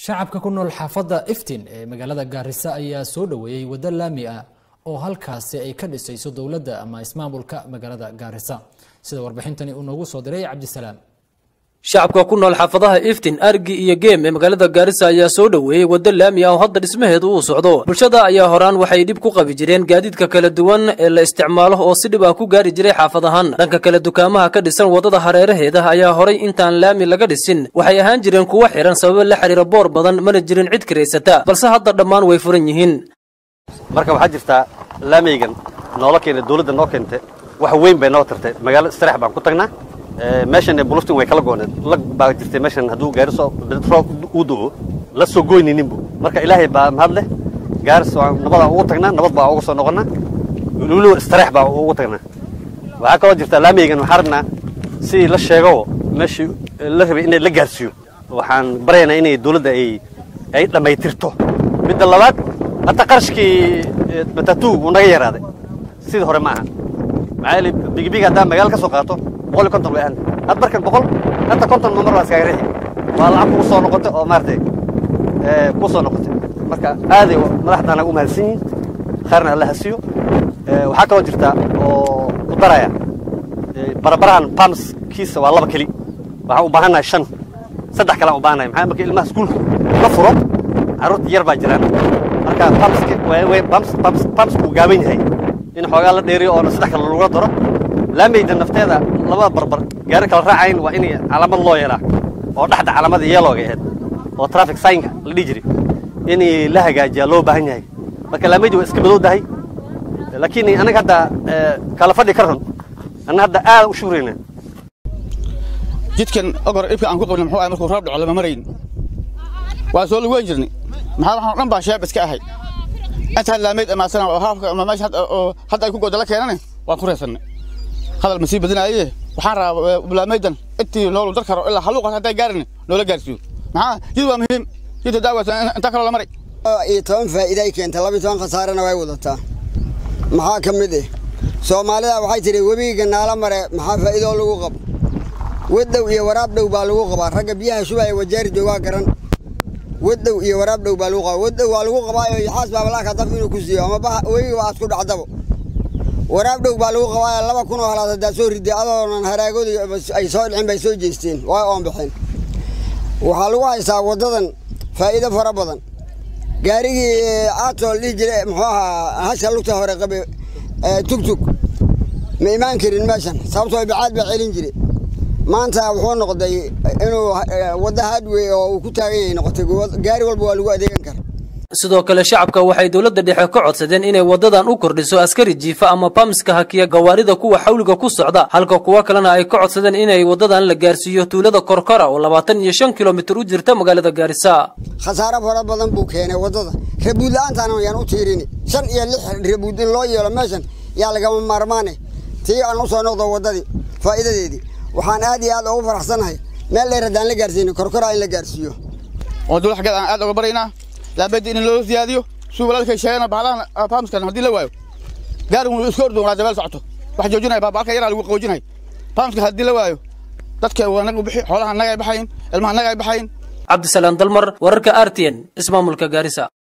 shacabka ku nool xaafadda iftin ee magaalada gaarisa ayaa soo dhoweeyey waddo laami ah oo halkaasi ay ka dhisayso dowladda ama ismaamulka magaalada gaarisa sida warbixintani uu noogu soo diray cabdisalaam shacabka ku nool xaafadaha iftin argi iyo geem ee magaalada gaarisa ayaa soo dhoweeyey waddo laami ah oo hadda dhismaheedu uu socdo bulshada ayaa horaan waxay dhib ku qabi jireen gaadiidka kala duwan ee la isticmaalo oo si dhib ah ku gaari jiray xaafadahan dhanka kale dukaamaha ka dhisan waddada hareeraheeda ayaa horay intaan laami laga dhisin waxay ahaan jireen kuwo xihan sababo la xiriira boor badan mana jirin cid kiraysata balse hadda dhammaan way furan yihiin marka waxaa jirtaa laameygan noola keena dawladda noo keentay wax weyn bay noo tartay magaalo istirax baan ku tagnaa meeshan buluftin way kala gooneed lag baa jirtay meeshan hadduu gaariso roob uu da'o la soo goynayninbu marka ilaahay baa mahad leh gaaris waan nabadaan ugu tagnaa nabad baa uga soo noqonnaa weliba istirax baa ugu tagnaa waxaa kaloo jirtaa laameygan waxaan rabnaa si la sheego meeshii la rabay inay la gaarsiiyo waxaan baryaynaa inay dawladda ay ay dhammaytirto midda labaad hadda qarashkii matatu wuu naga yaraaday sidii hore ma aha maxaa yeele bigibig haddaan magaalo ka soo qaato boqol iyo konton way ahan had markan boqol hadda konton ma mar baa iskaga riixi waa lacag kugu soo noqotay oo maaragtay kuu soo noqotay marka aaday madaxdaana u mahadsan yihin khayrna alla hasiyo waxaa kaloo jirta oo ku daraya barabarahan pamskiisa waa laba keli waxaan u baahannahay shan saddex kalean u baahannahay maxaa marka ilmaha iskuulka la furo carruurta yar baa jiraan marka bamskuu gaaban yahay in xoogaa la dheeriyo oona saddex kale lagula daro laameyda nafteeda labada barbar gaari kala raacayn waa in calaamad loo yeelaa oo dhexda calaamada yeelooga ahayd oo traffic signka la dhihi jiray in la hagaajiyaa loo baahan yahay marka laameydi waa iska madowdahay laakiin anaga hadda kala fadhi ka run anna hadda aad u shuurayna jidkan ogor ibka aan ku qabnay muxuu ahay markuu roob dhaco lama marayn waa soo lugeyn jirnay maxaa waxaan dhan baa sheeb iska ahay intaan laameyd amaasana oo haafka ama meesha hadda ay ku gooda la keenane waan ku reesannay hadal ma sii badinaaye waxaan rabaa laameydan intii noolu dar karo ilaa haluuqas hadday gaarin noola gaarsiiyo maxaa jid waa muhiim jidta daawasa intaa kaloo la maray iyo toban faa'iida ay keenta laba iyo toban khasaarana way wadataa maxaa ka mid ah soomaalida waxay tidhi webiga naala mare maxaa faa'iidoo lagu qabo waddow iyo waraab dhow baa lagu qabaa ragga biyaha shubaya wajaari joogaa garan waddow iyo waraab dhow baa lagu qabaa waddow waa lagu qabaayo yaxaas baa balaaka daf inuu ku siiyo ama webiga aad ku dhacdabo waraab dhow baa lagu qabaayo laba kun oo halaad haddaad soo riday adoonan haraagooda ay soo dhicin bay soo jeesteen waa oon baxeen waxaa lagu haystaa waddadan faa'iido fara badan gaarigii aatoo la dhihi jira muxuu ahaa hasha lugta hore qabe tugtug ma imaan karin meeshan sababtoo bacaad baa celin jire maanta wuxuu noqday inuu wadda hadwey oo uu ku taagan yahay noqotay gaari walba waa lagu adeegan kara sidoo kale shacabka waxay dowladda dhexe ka codsadeen inay waddadan u kordhiso askari jiifa ama bamska hakiya gawaarida kuwa xawliga ku socda halka kuwo kalena ay ka codsadeen inay waddadan la gaarsiiyo tuulada korkora oo labaatan iyo shan kilomitir u jirta magaalada gaarisa khasaaro fara badan buu keenay waddada rabuud la-aantaana yaan u tiirini shan iyo lix rabuud in loo yeelo meeshan yaa lagama maarmaane tii aan u soo noqdo waddadii faa'iidadeedii waxaan aad iyo aad ugu faraxsanahay meel dheer haddaan la gaarsiinin korkora in la gaarsiiyo oo dowlad xaggeed aan aad uga baraynaa laabedi in loo siyaadiyo suu walaalkay sheegana bahalahan faamskan haddii la waayo gaarigu iska ordo waa dabeel socoto wax joojinaya baabalka yaraa lagu qaboojinaya faamska haddii la waayo dadka waa naga bixi xoolaha naga ay baxayin ilmaha naga ay baxayin cabdisalaam dalmar wararka r t n ismaamulka gaarisa